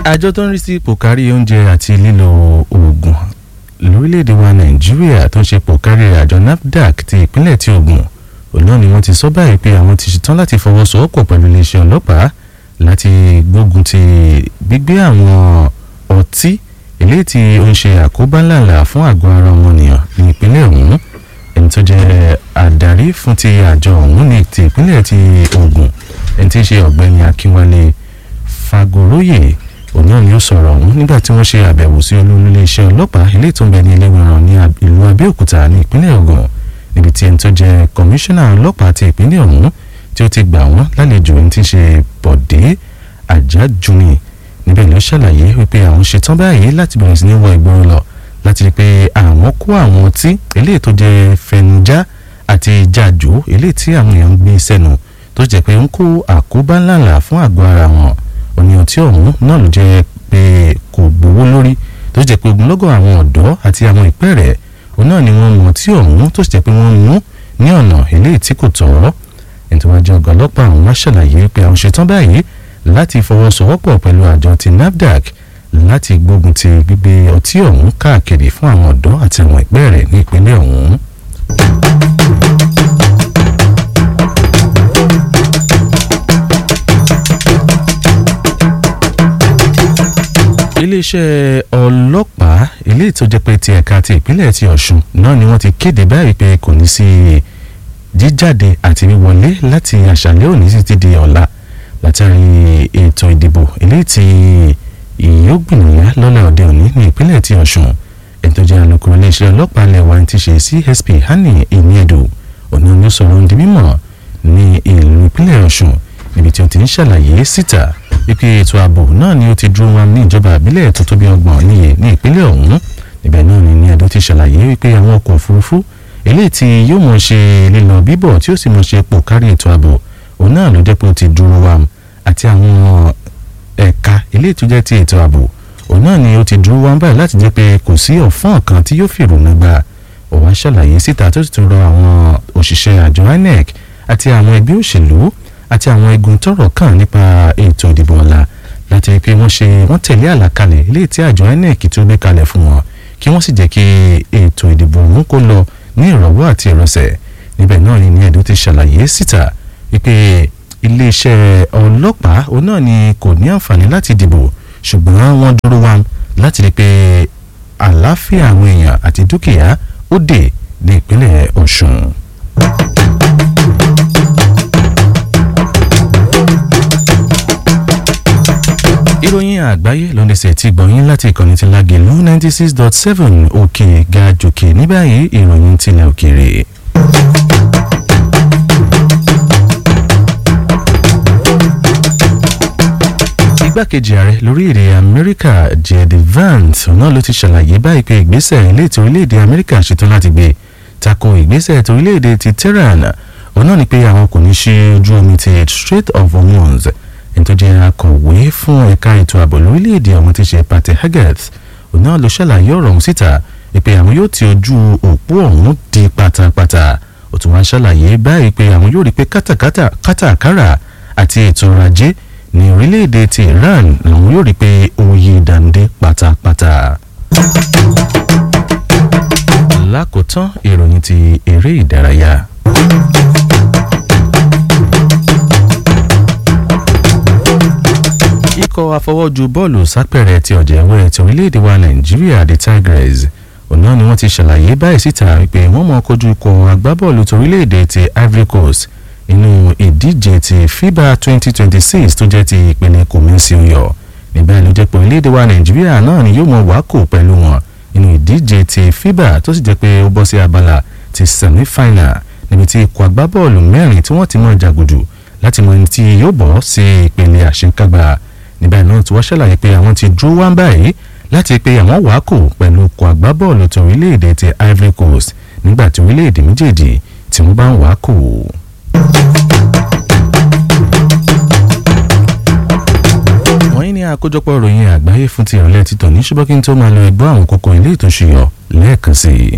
àjọ tó ń rí sí pòkárí oúnjẹ àti lílo oògùn lórílẹ̀‐èdè wa nàìjíríà tó ń ṣe pòkárí àjọ nafdac ti ìpínlẹ̀ ti Ògùn òun náà ni wọ́n ti sọ báyìí pé àwọn ti ṣetán láti fọwọ́sowọ́pọ̀ pẹ̀lú iléeṣẹ́ ọlọ́pàá láti gbógun ti gbígbé àwọn ọtí eléyìí tí ó ń ṣe àkóbá ńláńlá fún àgọ́ ara ọmọnìyàn ní ìpínlẹ̀ ọ̀hún ẹni tó jẹ́ adarí fún ti àjọ ọ̀hún ní ti ìpínlẹ̀ ti Ògùn ẹni tí í ṣe ọ̀gbẹ́ni Akínwálé Fagoroyè òun náà ni ó sọ̀rọ̀ ọ̀hún nígbà tí wọ́n ṣe àbẹ̀wò sí olórí iléeṣẹ́ ọlọ́pàá eléyìí tó ń bẹ ní Ẹlẹ́wẹ̀ràn ní ìlú Abẹ́òkúta ní ìpínlẹ̀ Ògùn níbi tí ẹni tó jẹ́ kọmíṣánná ọlọ́pàá ti ìpínlẹ̀ ọ̀hún tí ó ti gbà wọ́n lálejò ẹni tí í ṣe Bọ̀dé Àjájúni níbẹ̀ ló ṣàlàyé wípé àwọn ṣetán báyìí láti bẹ̀rẹ̀ sí ní wọ ìgboro lọ láti rí i pé àwọn kó àwọn ọtí eléyìí tó jẹ́ fẹnujá àti jàjò eléyìí tí àwọn èèyàn ń gbé sẹ́nu tó jẹ́ pé ń kó àkóbá ńláńlá fún àgọ́ ara wọn òní ọtí ọ̀hún náà ló jẹ́ pé kò gbowó lórí tó jẹ́ pé ogunlọ́gọ̀ àwọn ọ̀dọ́ àti àwọn ìpẹ́ẹ̀rẹ̀ òun náà ni wọ́n mu ọtí ọ̀hún tó jẹ́ pé wọ́n mú ní ọ̀nà eléyìí tí kò tọ́ ìtìwájú ọgá ọlọ́pàá àwọn wá ṣàlàyé pé àwọn ṣetán báyìí láti fọwọ́sowọ́pọ̀ pẹ̀lú àjọ ti NAFDAC láti gbógun ti gbígbé ọtí ọ̀hún káàkiri fún àwọn ọ̀dọ́ àti àwọn ìpẹ́ẹ̀rẹ̀ ní ìpínlẹ̀ ọ̀hún. iléeṣẹ́ ọlọ́pàá eléyìí tó jẹ́ pé ti ẹ̀ka ti ìpínlẹ̀ ti Ọ̀ṣun náà ni wọ́n ti kéde báyìí pé kò ní sí jíjáde àti wíwọlé láti àṣálẹ́ òní títí di ọ̀la látàrí ètò ìdìbò eléyìí tí yóò gbìyànjú lọ́la òde òní ní ìpínlẹ̀ ti Ọ̀ṣun ètò ìjà alukoro iléeṣẹ́ ọlọ́pàá lẹ́wà ti ṣe CSP Hani Ìníẹ̀dù òní ló sọ̀rọ̀ ń di mímọ̀ ní ìlú ìpínlẹ̀ Ọ̀ṣun níbi tí ó ti ń ṣàlàyé síta wípé ètò ààbò náà ni ó ti dúró wọn ní ìjọba àbílẹ̀ tó tó bí ọgbọ̀n níye ní ìpínlẹ̀ ọ̀hún níbẹ̀ náà ni Ìníẹ̀dù ti ṣàlàyé wípé àwọn ọkọ̀ òfurufú eléyìí tí yóò mọ̀ ṣe lílọ bíbọ̀ tí ó sì mọ̀ ṣe pò kárí ètò ààbò òun náà ló jẹ́ pé ó ti dúró wa àti àwọn ẹ̀ka eléyìí tó jẹ́ ti ètò ààbò òun náà ni ó ti dúró wa báyìí láti jẹ́ pé kò sí ọ̀fọ́n kan tí yóò fìrònú gba òun ṣàlàyé síta tó sì tún rọ àwọn òṣìṣẹ́ àjọ INEC àti àwọn ẹgbẹ́ òṣèlú àti àwọn igun tọ́rọ̀ kàn nípa ètò ìdìbò ọ̀la láti rí i pé wọ́n ṣe wọ́n tẹ̀lé àlàkalẹ̀ eléyìí tí àjọ INEC tó gbé kalẹ̀ fún wọn kí wọ́n sì jẹ́ kí ètò ìdìbò ọ̀hún kó lọ ní ìrọ̀wọ́ àti ìrọ̀sẹ̀ níbẹ̀ náà ni Ìníẹ̀dù ti ṣàlàyé síta wípé iléeṣẹ́ ọlọ́pàá òun náà ni kò ní àǹfààní láti dìbò ṣùgbọ́n wọ́n dúró wá láti rí i pé àlàáfíà àwọn èèyàn àti dúkìá ó dé ní ìpínlẹ̀ Ọ̀ṣun. ìròyìn àgbáyé ló ń ṣe ti gbọ̀nyìn láti ìkànnì ti Lágelú ninety six dot seven òkè ga jòkè ní báyìí ìròyìn tilẹ̀ òkèèrè. igbákejì ààrẹ lórílẹ̀‐èdè amẹ́ríkà jed vance náà ló ti ṣàlàyé báyìí pé ìgbésẹ̀ ilé ètò orílẹ̀‐èdè amẹ́ríkà ṣetán láti gbé tako ìgbésẹ̀ ètò orílẹ̀‐èdè ti tehran òun náà ni pé àwọn kò ní ṣí ojú omi ti strait of hormuz ẹni tó jẹ́ akọ̀wé fún ẹ̀ka ètò ààbò lórílẹ̀‐èdè ọ̀hún ti ṣe pate haggett òun náà ló ṣàlàyé ọ̀rọ̀ ọ̀hún síta pé àwọn yóò ti ojú òpó ọ̀hún di pátápátá ó tún wá ṣàlàyé báyìí pé àwọn yóò rí pé kátàkárà àti ètò ọrọ̀ ajé ní orílẹ̀-èdè ti Iran làwọn yóò rí i pé oyè dàndé pátápátá. lákòótán ìròyìn ti eré ìdárayá. ikọ̀ afọwọ́jú bọ́ọ̀lù sápẹ̀rẹ̀ ti ọ̀jẹ̀wẹ̀ ti orílẹ̀-èdè wa Nàìjíríà the Tigers òun náà ni wọ́n ti ṣàlàyé báyìí síta wípé wọ́n mọ̀ kojú ikọ̀ agbábọ́ọ̀lù ti orílẹ̀-èdè ti Ivory Coast inú ìdíje ti FIBA 2026 tó jẹ́ ti ìpele kòmẹ́sì oyọ̀ nígbà ló jẹ́ pé orílẹ̀-èdè wa Nàìjíríà náà ni yóò mọ̀ wákò pẹ̀lú wọn inú ìdíje ti FIBA tó sì jẹ́ pé ó bọ́ sí abala ti semi-final níbi tí ikọ̀ agbábọ́ọ̀lù mẹ́rin tí wọ́n ti mọ̀ jàgùdù láti mọ ẹni tí yóò bọ́ sí ìpele àṣekágbá níbẹ̀ náà tí wọ́n ṣàlàyé pé àwọn ti dúró wá báyìí láti pé àwọn wákò pẹ̀lú ikọ̀ agbábọ́ọ̀lù ti orílẹ̀-èdè ti Ivory Coast nígbà tí orílẹ̀-èdè méjèèjì tí wọ́n bá ń wákò. wọ́n ní àkójọpọ̀ ìròyìn àgbáyé fún ti ìrọ̀lẹ́ títọ̀ ní ṣùgbọ́n kí n tó máa lọ ẹgbọ́ àwọn kókó ilé ìtòṣìyọ lẹ́ẹ̀kan sí i.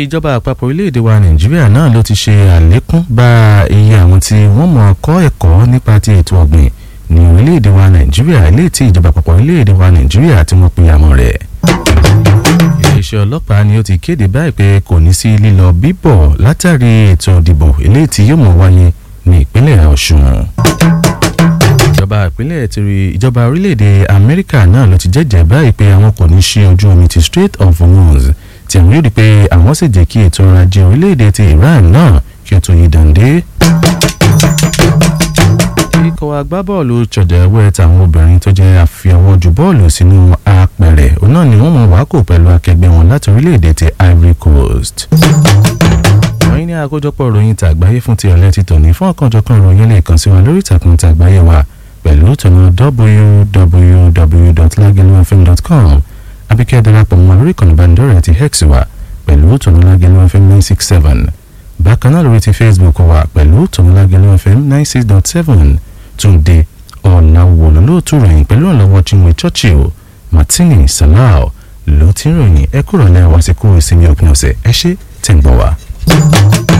ìjọba àpapọ̀ orílẹ̀-èdè wa nàìjíríà náà ló ti ṣe àlékún bá iye àwọn tí wọ́n mọ̀ kọ́ ẹ̀kọ́ nípa ti ètò ọ̀gbìn ní orílẹ̀-èdè wa nàìjíríà ilé tí ìjọba àpapọ̀ orílẹ̀-èdè wa nàìjíríà tí wọ́n pe àmọ́ rẹ̀. iléeṣẹ́ ọlọ́pàá ni ó ti kéde báyìí pé kò ní sí lílọ bíbọ̀ látàrí ètò ìdìbò ilé tí yóò mọ̀ wáyé ní ìpínlẹ̀ ọ̀ṣun ìjọba ìpínlẹ̀ tìrì ìjọba orílẹ̀-èdè amẹ́ríkà náà ló ti jẹ́jẹ́ báyìí pé àwọn kò ní ṣí ojú omi ti Strait of Hormuz tí àwọn yóò di pé àwọn sì jẹ́ kí ètò ọrọ̀ ajé orílẹ̀-èdè ti Iran náà kí ó tó yí dàndé. ikọ̀ agbábọ́ọ̀lù chọ̀dẹ̀wẹ̀ táwọn obìnrin tó jẹ́ àfiọwọ́jú bọ́ọ̀lù sínú apẹ̀rẹ̀ òun náà ni wọ́n mọ̀ wákò pẹ̀lú akẹgbẹ́ wọn láti orílẹ̀-èdè ti Ivory Coast ìròyìn ní àkójọpọ̀ ìròyìn tàgbáyé fún ti ọ̀lẹ́ ti tòní fún ọ̀kanjọ̀kan ìròyìn lè kàn sí wa lórí ìtàkùn tàgbáyé wa pẹ̀lú tọ̀nà www.lagelufm.com abíkẹ́ darapọ̀ mọ́ lórí ìkànnì ìbánidọ́rẹ̀ẹ́ ti hex wa pẹ̀lú tọ̀nà lagelufm nine six seven bákan náà lórí ti facebook wa pẹ̀lú tọ̀nà lagelufm nine six dot seven túnde ọ̀làwọ̀ lólóòtú ròyìn pẹ̀lú ọ̀làwọ̀ chinwe churchill martini salau ló ti ń ròyìn ẹ kúrò lẹ́wọ̀ àsìkò ìsinmi òpin ọ̀sẹ̀ ẹ ṣé tẹ̀ ń gbọ́ wa.